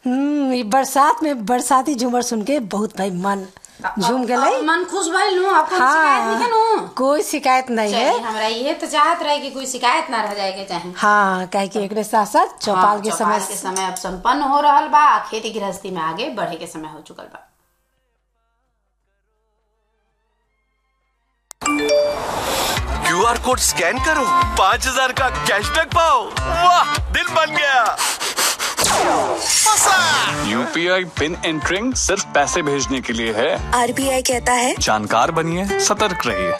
हम्म ई बरसात में बरसाती झूमर सुन के बहुत भाई मन झूम गए अब मन खुश भइल नु आपको शिकायत नहीं है नु कोई शिकायत नहीं चलिए, है हमरा ये तो चाहत रहे कि कोई शिकायत ना रह जाए के चाहे हाँ काहे कि एकरे साथ साथ चौपाल हाँ, के चौपाल समय के समय अब संपन्न हो रहल बा आ खेती गृहस्थी में आगे बढ़े के समय हो चुकल बा क्यूआर कोड स्कैन करो पाँच हजार का कैशबैक पाओ वाह दिल बन गया यूपीआई पिन एंटरिंग सिर्फ पैसे भेजने के लिए है आरबीआई कहता है जानकार बनिए सतर्क रहिए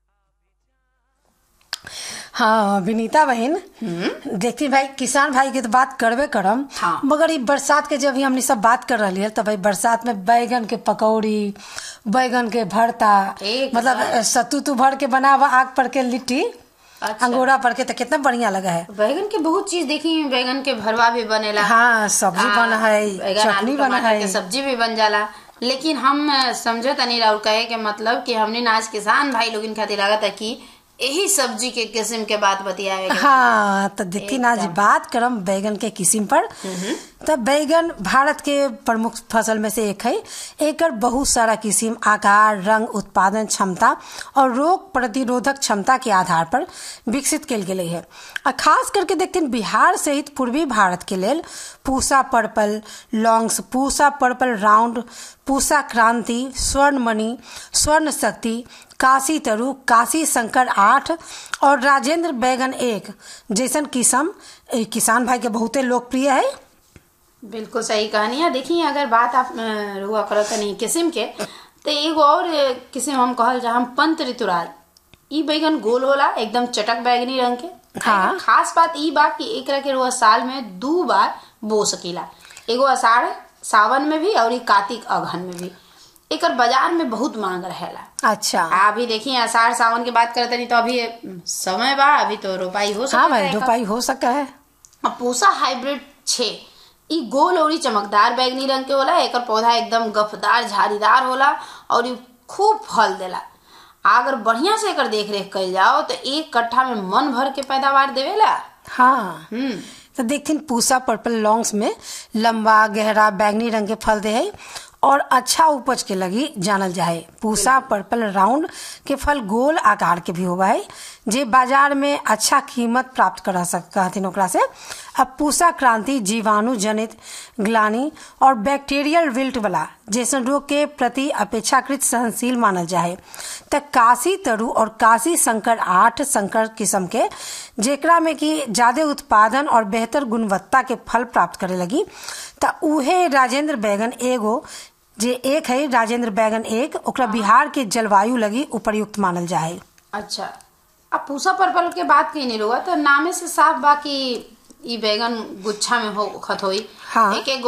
हाँ विनीता बहन देखती भाई किसान भाई की तो बात करबे करम हाँ। मगर ई बरसात के जब ही हमने सब बात कर रही है तो भाई बरसात में बैगन के पकौड़ी बैगन के भरता एक मतलब सत्तू तू भर के बनावा आग पर के लिट्टी अच्छा। अंगूरा पर के तो कितना बढ़िया लगा है बैगन के बहुत चीज देखी बैगन के भरवा भी बनेला हाँ सब्जी आ, बना है बैगन, चटनी आलू, बना टमाटर के है सब्जी भी बन जाला लेकिन हम अ, समझे तनी और कहे के मतलब कि हमने ना आज किसान भाई लोग खातिर लागत है कि यही सब्जी के किस्म के बात बतियावे के हाँ तो देखती ना आज बात करम बैगन के किस्म पर तो बैगन भारत के प्रमुख फसल में से एक है एकर बहुत सारा किस्म आकार रंग उत्पादन क्षमता और रोग प्रतिरोधक क्षमता के आधार पर विकसित कल गेले है आ खास करके देखते हैं बिहार सहित पूर्वी भारत के लेल Pusa purple longs Pusa purple round Pusa Kranti Swarnamani स्वर्ण शक्ति काशी तरु काशी शंकर आठ और राजेंद्र बैगन एक जैसन किस्म ए, किसान भाई के बहुते लोकप्रिय है बिल्कुल सही कहानी है देखिए अगर बात आप अ, रुआ करत तनी किस्म के तो एगो और अ, किस्म हम कहल जा हम पंत ऋतुराज ई बैगन गोल होला एकदम चटक बैगनी रंग के हाँ। खास बात ई बा कि एकरा के रुआ साल में दू बार बो सकीला एगो अषाढ़ सावन में भी और ई कार्तिक अगहन में भी एकर बाजार में बहुत मांग रहेला अच्छा अभी देखिए अषाढ़ सावन की बात करते नहीं तो अभी अ, समय बा अभी तो रोपाई हो सकता हाँ भाई है एकर। रोपाई हो सका है अब पूसा हाइब्रिड छे ई गोल और चमकदार बैगनी रंग के होला एकर पौधा एकदम गफदार झाड़ीदार होला और ई खूब फल देला अगर बढ़िया से एकर देख रेख कइल जाओ तो एक कट्ठा में मन भर के पैदावार देवेला हाँ हम्म तो देखती पूसा पर्पल लॉन्ग्स में लंबा गहरा बैगनी रंग के फल दे है और अच्छा उपज के लगी जानल जाए पूसा पर्पल राउंड के फल गोल आकार के भी होगा है जे बाजार में अच्छा कीमत प्राप्त करा सकता हथिन ओकरा से अब पूसा क्रांति जीवाणु जनित ग्लानी और बैक्टीरियल विल्ट वाला जैसन रोग के प्रति अपेक्षाकृत सहनशील मानल जाए त काशी तरु और काशी संकर आठ संकर किस्म के जेकरा में कि ज्यादा उत्पादन और बेहतर गुणवत्ता के फल प्राप्त करे लगी त उहे राजेंद्र बैगन एगो जे एक है राजेंद्र बैगन एक ओकरा बिहार के जलवायु लगी उपयुक्त मानल जाए अच्छा अब पूसा पर्पल के बात कही नहीं रहुआ तो नामे से साफ बा कि ई बैगन गुच्छा में हो खत होई हाँ। एक एक